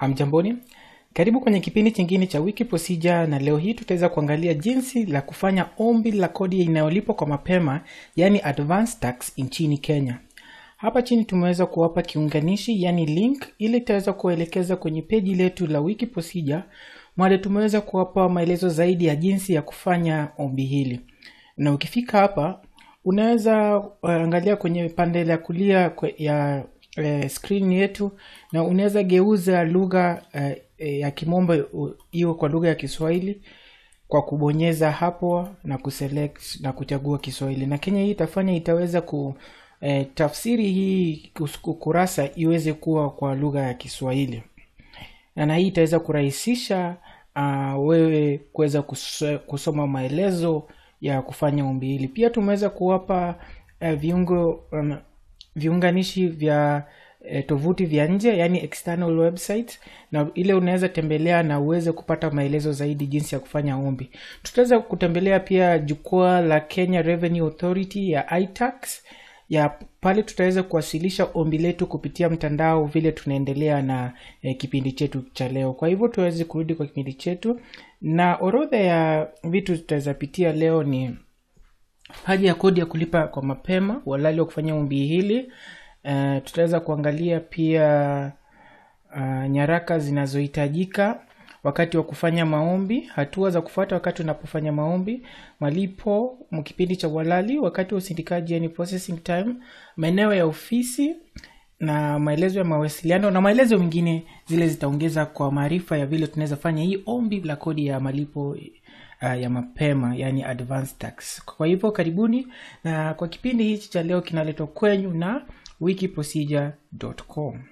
Amjamboni, karibu kwenye kipindi chingine cha wiki procedure, na leo hii tutaweza kuangalia jinsi la kufanya ombi la kodi inayolipwa kwa mapema, yani advance tax nchini Kenya. Hapa chini tumeweza kuwapa kiunganishi, yani link, ili itaweza kuelekeza kwenye peji letu la wiki procedure, mwale tumeweza kuwapa maelezo zaidi ya jinsi ya kufanya ombi hili, na ukifika hapa unaweza uh, angalia kwenye pande la kulia kwe, ya eh, screen yetu na unaweza geuza lugha eh, eh, ya kimombo hiyo kwa lugha ya kiswahili kwa kubonyeza hapo na kuselect na kuchagua kiswahili na kenya hii itafanya itaweza ku eh, tafsiri hii kus- kurasa iweze kuwa kwa lugha ya kiswahili na na hii itaweza kurahisisha uh, wewe kuweza kus- kusoma maelezo ya kufanya ombi hili pia tumeweza kuwapa uh, viungo um, viunganishi vya eh, tovuti vya nje yani external website na ile unaweza tembelea na uweze kupata maelezo zaidi jinsi ya kufanya ombi tutaweza kutembelea pia jukwaa la kenya revenue authority ya itax ya pale tutaweza kuwasilisha ombi letu kupitia mtandao vile tunaendelea na eh, kipindi chetu cha leo kwa hivyo tuweze kurudi kwa kipindi chetu na orodha ya vitu tutaweza pitia leo ni haja ya kodi ya kulipa kwa mapema walali wa kufanya ombi hili uh, tutaweza kuangalia pia uh, nyaraka zinazohitajika wakati wa kufanya maombi hatua za kufuata wakati unapofanya maombi malipo kipindi cha uhalali wakati wa usindikaji yani processing time maeneo ya ofisi na maelezo ya mawasiliano na maelezo mengine zile zitaongeza kwa maarifa ya vile tunaweza fanya hii ombi la kodi ya malipo uh, ya mapema yani advance tax kwa hivyo karibuni na kwa kipindi hichi cha leo kinaletwa kwenyu na wikiprocedure.com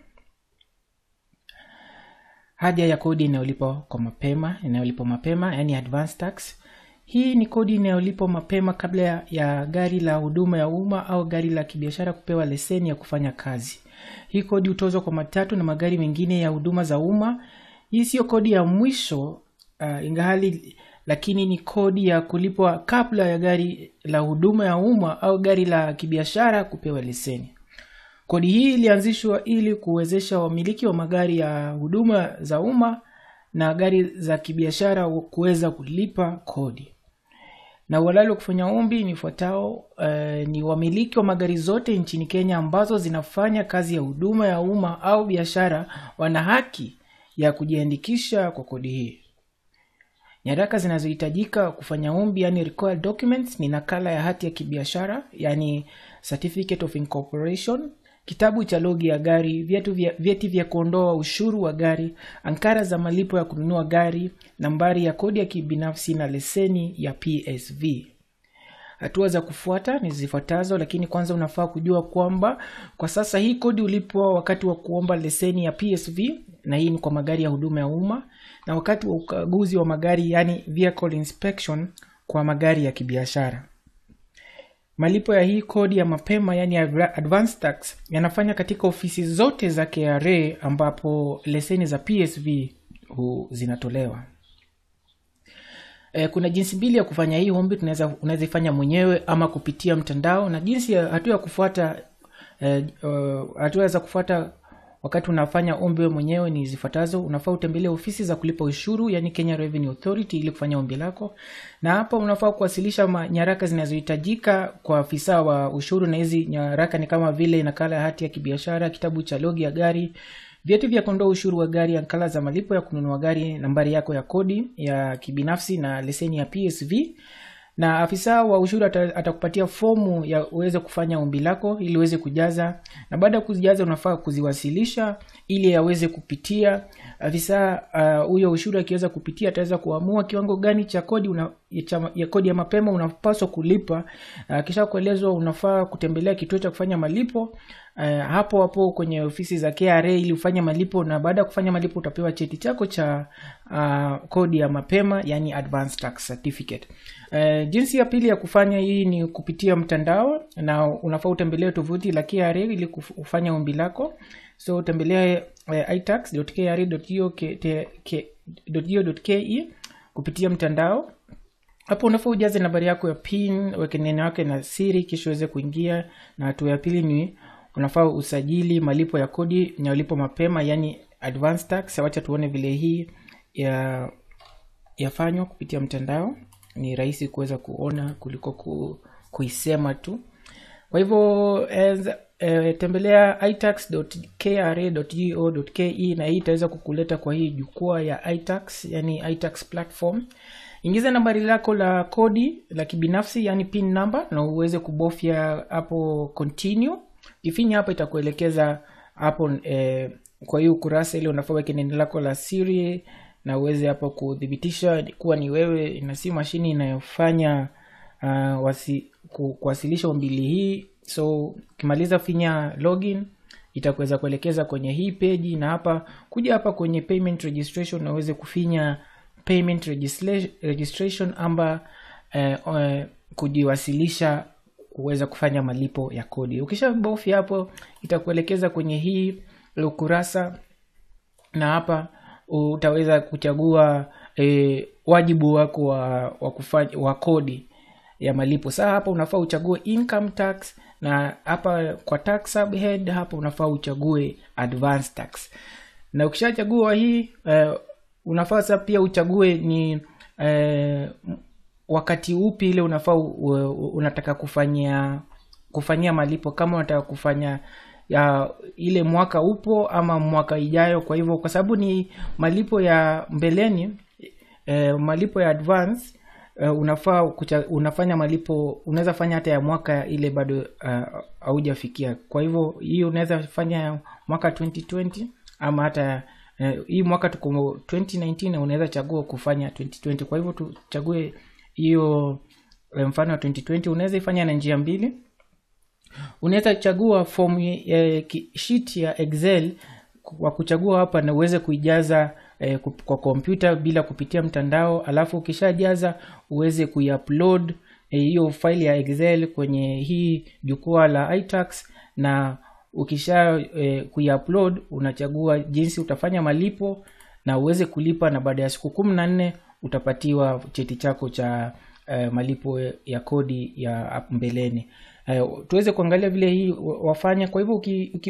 haja ya kodi inayolipwa kwa mapema inayolipwa mapema yani advance tax hii ni kodi inayolipwa mapema kabla ya, ya gari la huduma ya umma au gari la kibiashara kupewa leseni ya kufanya kazi hii kodi hutozwa kwa matatu na magari mengine ya huduma za umma hii siyo kodi ya mwisho uh, ingahali lakini ni kodi ya kulipwa kabla ya gari la huduma ya umma au gari la kibiashara kupewa leseni kodi hii ilianzishwa ili kuwezesha wamiliki wa magari ya huduma za umma na gari za kibiashara kuweza kulipa kodi na uhalali wa kufanya ombi ni fuatao uh, ni wamiliki wa magari zote nchini kenya ambazo zinafanya kazi ya huduma ya umma au biashara wana haki ya kujiandikisha kwa kodi hii nyaraka zinazohitajika kufanya ombi yani required documents ni nakala ya hati ya kibiashara yani certificate of incorporation kitabu cha logi ya gari vyeti vya, vyeti vya kuondoa ushuru wa gari ankara za malipo ya kununua gari nambari ya kodi ya kibinafsi na leseni ya psv hatua za kufuata ni zifuatazo lakini kwanza unafaa kujua kwamba kwa sasa hii kodi ulipwa wakati wa kuomba leseni ya psv na hii ni kwa magari ya huduma ya umma na wakati wa ukaguzi wa magari yani vehicle inspection kwa magari ya kibiashara malipo ya hii kodi ya mapema yani advance tax yanafanya katika ofisi zote za kra ambapo leseni za psv hu zinatolewa e, kuna jinsi mbili ya kufanya hii ombi tunaweza unaweza ifanya mwenyewe ama kupitia mtandao na jinsi ya hatua ya kufuata e, uh, hatua za kufuata wakati unafanya ombi we mwenyewe ni zifuatazo unafaa utembelee ofisi za kulipa ushuru yani kenya revenue authority ili kufanya ombi lako na hapa unafaa kuwasilisha nyaraka zinazohitajika kwa afisa wa ushuru na hizi nyaraka ni kama vile nakala ya hati ya kibiashara kitabu cha logi ya gari vyeti vya kuondoa ushuru wa gari ankala za malipo ya kununua gari nambari yako ya kodi ya kibinafsi na leseni ya psv na afisa wa ushuru atakupatia fomu ya uweze kufanya ombi lako ili uweze kujaza na baada ya kuzijaza unafaa kuziwasilisha ili aweze kupitia afisa huyo uh, ushuru akiweza kupitia ataweza kuamua kiwango gani cha kodi una, cha, ya kodi ya mapema unapaswa kulipa uh, kisha kuelezwa unafaa kutembelea kituo cha kufanya malipo uh, hapo hapo kwenye ofisi za kra ili ufanye malipo na baada ya kufanya malipo utapewa cheti chako cha uh, kodi ya mapema yani advance tax certificate uh, jinsi ya pili ya kufanya hii ni kupitia mtandao na unafaa utembelee tovuti la kra ili kufanya ombi lako so utembelea uh, itax.kra.go.ke kupitia mtandao hapo unafaa ujaze nambari yako ya pin weke neno yake na siri kisha uweze kuingia na hatua ya pili ni unafaa usajili malipo ya kodi inayolipo mapema yani advance tax wacha tuone vile hii ya yafanywa kupitia mtandao ni rahisi kuweza kuona kuliko ku, kuisema tu kwa hivyo eh, eh, tembelea itax.kra.go.ke na hii itaweza kukuleta kwa hii jukwaa ya itax yani itax platform ingiza nambari lako la kodi la kibinafsi yani pin number na uweze kubofya hapo continue kifinya hapo itakuelekeza hapo eh, kwa hiyo ukurasa ile unafaa weke neno lako la siri na uweze hapo kuthibitisha kuwa ni wewe na si mashini inayofanya uh, wasi, ku, kuwasilisha umbili hii so ukimaliza finya login itakuweza kuelekeza kwenye hii peji na hapa kuja hapa kwenye payment registration na uweze kufinya payment registration, registration amba eh, eh, kujiwasilisha kuweza kufanya malipo ya kodi ukishabofya hapo itakuelekeza kwenye hii ukurasa na hapa utaweza kuchagua e, wajibu wako wa, wa, kufanya, wa kodi ya malipo saa hapa unafaa uchague income tax na hapa kwa tax subhead hapa unafaa uchague advance tax na ukishachagua hii uh, unafaa sasa pia uchague ni uh, wakati upi ile unafaa unataka kufanyia kufanyia malipo kama unataka kufanya ya ile mwaka upo ama mwaka ijayo kwa hivyo kwa sababu ni malipo ya mbeleni eh, malipo ya advance uh, unafaa kucha, unafanya malipo unaweza fanya hata ya mwaka ile bado haujafikia uh, kwa hivyo hii unaweza fanya mwaka 2020 ama hata uh, hii mwaka tuko 2019 na unaweza chagua kufanya 2020 kwa hivyo tuchague hiyo mfano wa 2020 unaweza ifanya na njia mbili unaweza chagua fomu eh, sheet ya excel kwa kuchagua hapa na uweze kuijaza eh, kwa kompyuta bila kupitia mtandao alafu ukishajaza uweze kuiupload hiyo eh, file ya excel kwenye hii jukwaa la itax na ukisha eh, kuiupload unachagua jinsi utafanya malipo na uweze kulipa na baada ya siku kumi na nne utapatiwa cheti chako cha eh, malipo ya kodi ya mbeleni Uh, tuweze kuangalia vile hii wafanya kwa hivyo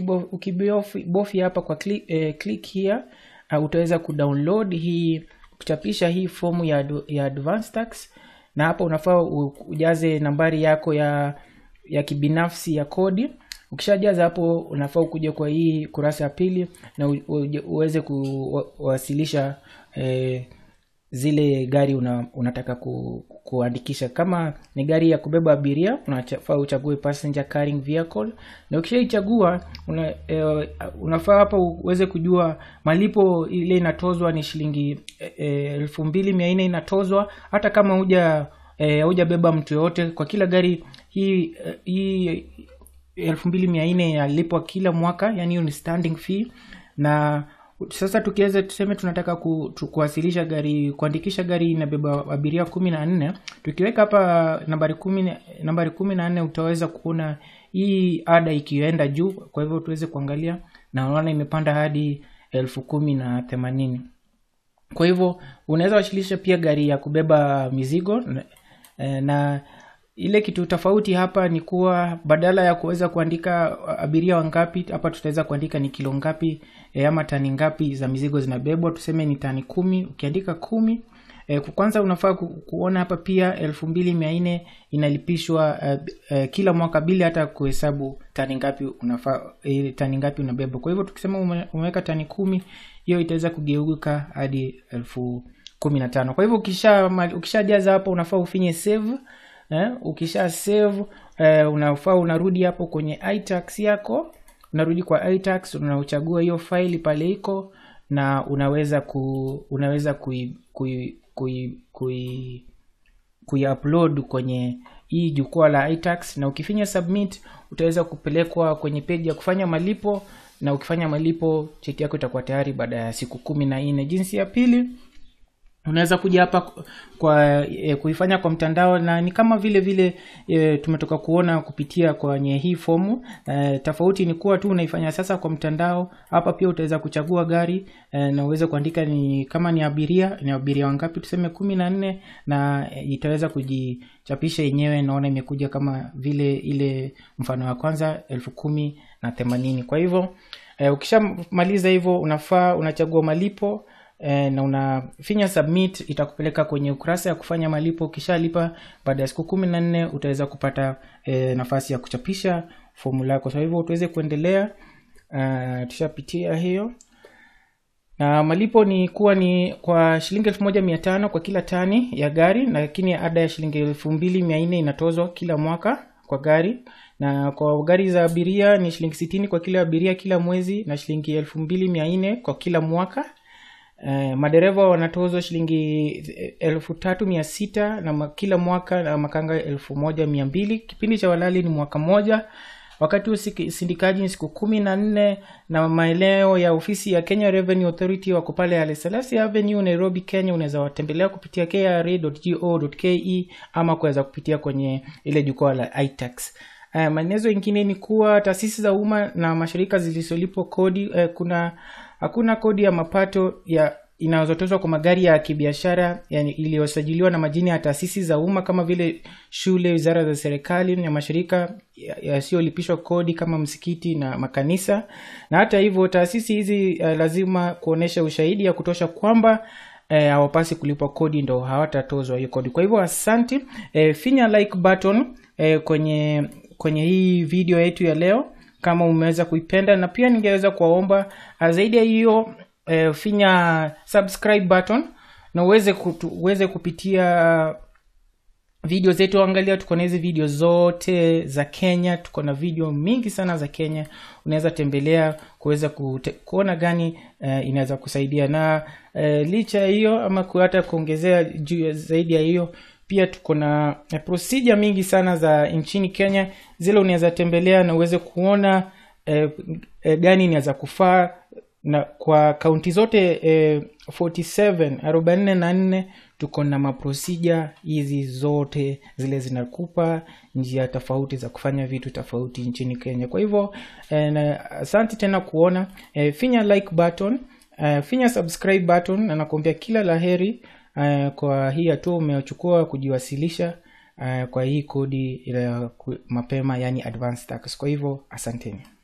ukibofya hapa kwa click, eh, click here uh, utaweza kudownload hii kuchapisha hii fomu ya, ya advance tax na hapa unafaa ujaze nambari yako ya ya kibinafsi ya kodi ukishajaza hapo unafaa kuja kwa hii kurasa ya pili na u, u, uweze kuwasilisha eh, zile gari una, unataka ku, kuandikisha kama ni gari ya kubeba abiria unafaa uchague passenger carrying vehicle na ukishaichagua una, e, unafaa hapa uweze kujua malipo ile inatozwa ni shilingi elfu e, mbili mia nne inatozwa hata kama huja hujabeba e, mtu yoyote kwa kila gari hii hii elfu mbili mia nne inalipwa kila mwaka yani hiyo ni standing fee na sasa tukiweza tuseme tunataka ku, tu, kuwasilisha gari kuandikisha gari inabeba abiria kumi na nne tukiweka hapa nambari kumi nambari kumi na nne utaweza kuona hii ada ikienda juu kwa hivyo tuweze kuangalia na unaona imepanda hadi elfu kumi na themanini kwa hivyo unaweza wasilisha pia gari ya kubeba mizigo na, na ile kitu tofauti hapa ni kuwa badala ya kuweza kuandika abiria wangapi hapa tutaweza kuandika ni kilo ngapi e, ama tani ngapi za mizigo zinabebwa tuseme ni tani kumi ukiandika kumi e, kwanza unafaa ku, kuona hapa pia elfu mbili mia nne inalipishwa e, e, kila mwaka bila hata kuhesabu tani ngapi unafaa e, tani ngapi unabeba kwa hivyo tukisema ume, umeweka tani kumi hiyo itaweza kugeuka hadi elfu kumi na tano kwa hivyo ukishajaza ukisha hapo unafaa ufinye save eh, ukisha save eh, unafaa unarudi hapo kwenye itax yako unarudi kwa itax unauchagua hiyo faili pale iko na unaweza ku unaweza kui kui kui, kui kuiupload kwenye hii jukwaa la itax na ukifinya submit utaweza kupelekwa kwenye peji ya kufanya malipo na ukifanya malipo cheti yako itakuwa tayari baada ya siku kumi na nne jinsi ya pili unaweza kuja hapa kwa e, kuifanya kwa mtandao na ni kama vile vile e, tumetoka kuona kupitia kwenye hii fomu e, tofauti ni kuwa tu unaifanya sasa kwa mtandao hapa pia utaweza kuchagua gari e, na uweze kuandika ni kama ni abiria ni abiria wangapi tuseme kumi na nne na e, itaweza kujichapisha yenyewe naona imekuja kama vile ile mfano wa kwanza elfu kumi na themanini kwa hivyo eh, ukishamaliza hivyo unafaa unachagua malipo eh, na unafinya submit itakupeleka kwenye ukurasa ya kufanya malipo ukishalipa baada ya siku kumi na nne utaweza kupata eh, nafasi ya kuchapisha fomu lako kwa hivyo tuweze kuendelea uh, tushapitia hiyo na malipo ni kuwa ni kwa shilingi elfu moja mia tano kwa kila tani ya gari lakini ada ya shilingi elfu mbili mia nne inatozwa kila mwaka kwa gari na kwa gari za abiria ni shilingi sitini kwa kila abiria kila mwezi na shilingi elfu mbili mia nne kwa kila mwaka Eh, madereva wanatozwa shilingi elfu tatu mia sita na ma- kila mwaka na makanga elfu moja mia mbili kipindi cha walali ni mwaka moja wakati usindikaji ni siku kumi na nne na maeneo ya ofisi ya kenya revenue authority wako pale Haile Selassie avenue nairobi kenya unaweza watembelea kupitia kra.go.ke ama kuweza kupitia kwenye ile jukwaa la itax Uh, maelezo ingine ni kuwa taasisi za umma na mashirika zilizolipwa kodi uh, kuna hakuna kodi ya mapato ya inayozotozwa kwa magari ya kibiashara yani iliyosajiliwa na majina ya taasisi za umma kama vile shule wizara za serikali na mashirika yasiyolipishwa kodi kama msikiti na makanisa na hata hivyo taasisi hizi uh, lazima kuonyesha ushahidi ya kutosha kwamba eh, hawapasi kulipwa kodi ndo hawatatozwa hiyo kodi kwa hivyo asante eh, finya like button eh, kwenye kwenye hii video yetu ya leo kama umeweza kuipenda na pia ningeweza kuwaomba ah, zaidi ya hiyo eh, finya subscribe button na uweze, kutu, uweze kupitia video zetu angalia tuko na hizi video zote za kenya tuko na video mingi sana za kenya unaweza tembelea kuweza kute- kuona gani uh, inaweza kusaidia na uh, licha ya hiyo ama ku- hata kuongezea juu ya- zaidi ya hiyo pia tuko na eh, procedure mingi sana za nchini kenya zile unaweza tembelea na uweze kuona eh, eh, gani inaweza kufaa na kwa kaunti zote eh, 47 arobaini na nne tuko na maprosija hizi zote zile zinakupa njia tofauti za kufanya vitu tofauti nchini kenya kwa hivyo eh, na asante tena kuona eh, finya like button eh, finya subscribe button na nakuambia kila laheri eh, kwa hii hatua umeochukua kujiwasilisha eh, kwa hii kodi ya ku- mapema yani advance tax kwa hivyo asanteni